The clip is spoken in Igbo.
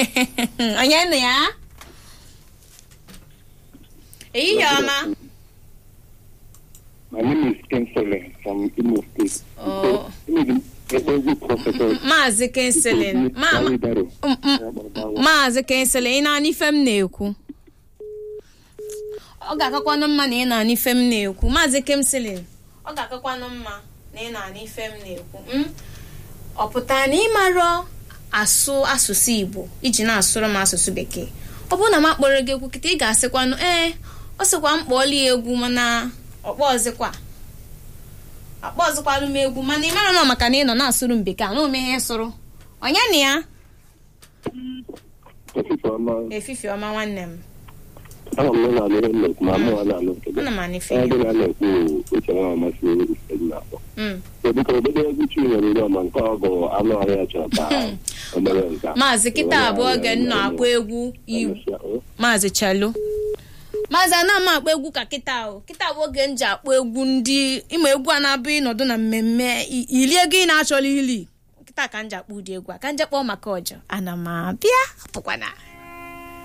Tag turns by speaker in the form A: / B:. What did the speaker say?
A: onye nụ ya ehihie ọma
B: My name is Kensele from Imo State.
A: Oh.
B: Ekpezi prọfesọ
A: maazị kenselin ma
B: Kalidaro.
A: m- m- maazị kenselin ị na-anụ ife m na-ekwu ọ ga-akakwanụ mma na ị na-anụ ife m na-ekwu maazị kenselin ọ ga-akakwanụ mma na ị na-anụ ife m na-ekwu m ọ pụtara na ịmarọ asụ asụsụ igbo iji na-asụrụ m asụsụ bekee ọ bụrụ na m akpọrọ gị egwu kịta ị ga-asịkwanụ ee ọ sịkwa m kpọọla ya egwu mana ọkpọ ọzịkwa akpọ ọzọkwalụ m egwu mana ị mara nọ maka na ị nọ na-asụrụ m bekee anụ m ihe sụrụ onye na ya
B: Ọfịs ọma.
A: efifi ọma nwanne m
B: Ama m na na-alụ ihe nnekwu ma mụ na-alụ nke gị.
A: ana m anụ ife
B: Onye
A: ya
B: dị na na-ekwu uche nwa amasị ife dị na-akpọ.
A: Mm.
B: So biko obodo egwu Chinyere Udoma nke ọ bụ anụ ọhịa chọrọ ka o mere nke a.
A: maazị kịta abụọ oge m na-akpọ egwu iwu
B: Emesịa, o.
A: maazị chalo maazị ana m akpọ egwu ka kịta o kịta bụ oge m ji akpọ egwu ndị ịma egwu a na-abụ ịnọdụ na mmemme i- ili ego ị na-achọrọ ili kịta ka m ji akpọ ụdị egwu a ka m je kpọọ maka ọjọ ana m abịa pụkwana